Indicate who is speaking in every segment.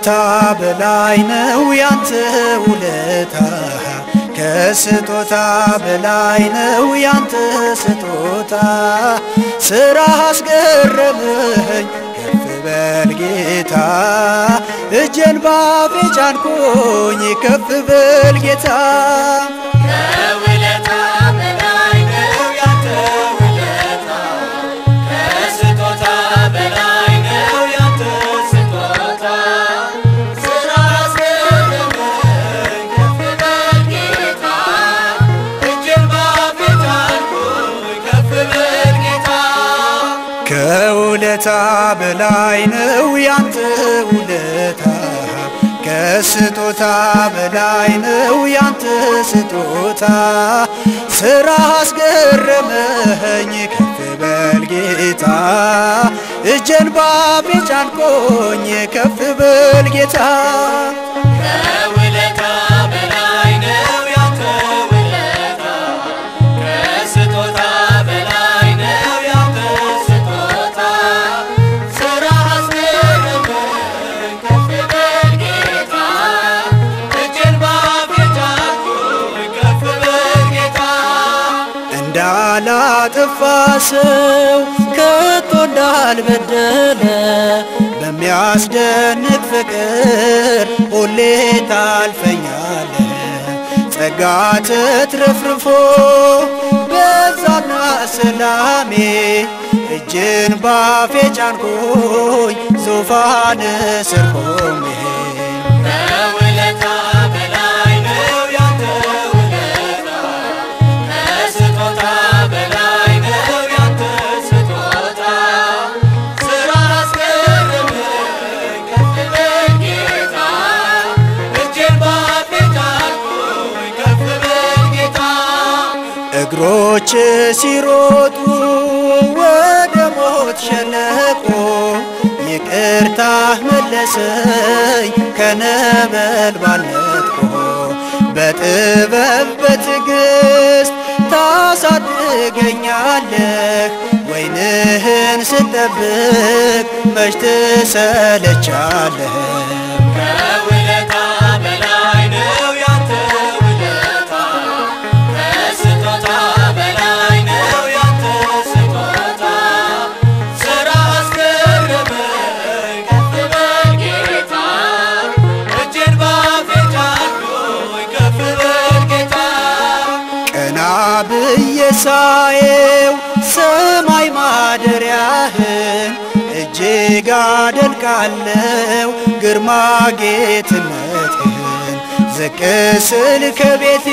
Speaker 1: ከውለታ በላይ ነው ያንተ ውለታ ከስጦታ በላይ ነው ያንተ ስጦታ ስራ አስገረመኝ ከፍ በል ጌታ እጄን ባፌ ጫንኩኝ ከፍ በል ጌታ
Speaker 2: ከውለታ በላይ ነው ያንተ ውለታ ከስጦታ በላይ ነው ያንተ ስጦታ ስራ አስገረመኝ ከፍ በል ጌታ እጄን ባፌ ጫንኩኝ ከፍ በል ጌታ
Speaker 1: ከውለታ በላይ ነው ያንተ ውለታ ከስጦታ በላይ ነው ያንተ ስጦታ ስራ አስገረመኝ ከፍ በል ጌታ እጄን ባፌ ጫንቆኝ ከፍ በል ጌታ
Speaker 2: ከውለታ በላይ ነው ያንተ ውለታ ከስጦታ በላይ ነው ያንተ ስጦታ ስራ አስገረመኝ ከፍ በል ጌታ እጄን ባፌ ጫንኩኝ ከፍ በል ጌታ
Speaker 1: እንዳላጠፋ ሰው ከቶ እንዳልበደለ በሚያስደንቅ ፍቅር ሁሌ ታልፈኛለ ጸጋ ተትረፍርፎ በዛና ሰላሜ እጅን ባፌ ጫንኩኝ ዙፋን ስር ቆሜ
Speaker 2: ከውለታ በላይ ነው ያንተ ውለታ ከስጦታ በላይ ነው ያንተ ስጦታ ስራ አስገረመኝ ከፍ በል ጌታ እጄን ባፌ ጫንኩኝ ከፍ በል ጌታ
Speaker 1: እግሮች ሲሮጡ ወደ ሞት ሸለቆ ይቅርታህ መለሰኝ ከነበልባል ነጥቆ በጥበብ በትዕግሥት ታሳድገኛለህ ወይንህን ስጠብቅ መች ትሰለቻለህ
Speaker 2: ከውለታ በላይ ነው ያንተ ውለታ ከስጦታ በላይ ነው ያንተ ስጦታ ስራ አስገረመኝ ከፍ በል ጌታ እጄን ባፌ ጫንኩኝ ከፍ በል ጌታ
Speaker 1: ቀና ብዬ ሳየው ሰማይ ማደሪያህን እጅግ አደንቃለው ግርማ ጌትነትህን ዝቅ ስል ከቤቴ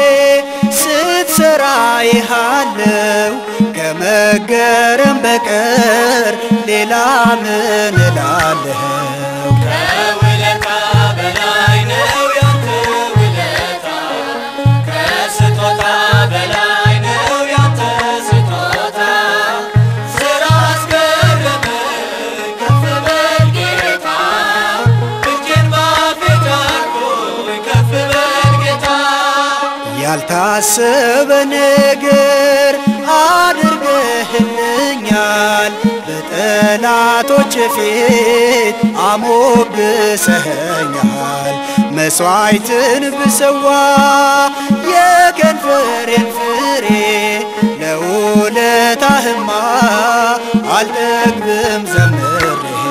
Speaker 1: ስትሰራ ይሃለው ከመገረም በቀር ሌላ ምን እላለሁ?
Speaker 2: ከውለታ በላይ ነው ያንተ ውለታ ከስጦታ በላይ ነው ያንተ ስጦታ ስራ አስገረመኝ ከፍ በል ጌታ እጄን ባፌ ጫንኩኝ ከፍ በል ጌታ
Speaker 1: ያልታሰበ ነገር አድርገህልኛል በጠላቶች ፊት አሞግሰኸኛል መሥዋዕትን ብሰዋ የከንፈሬን ፍሬ ለውለታህማ አልጠግብም ዘምሬ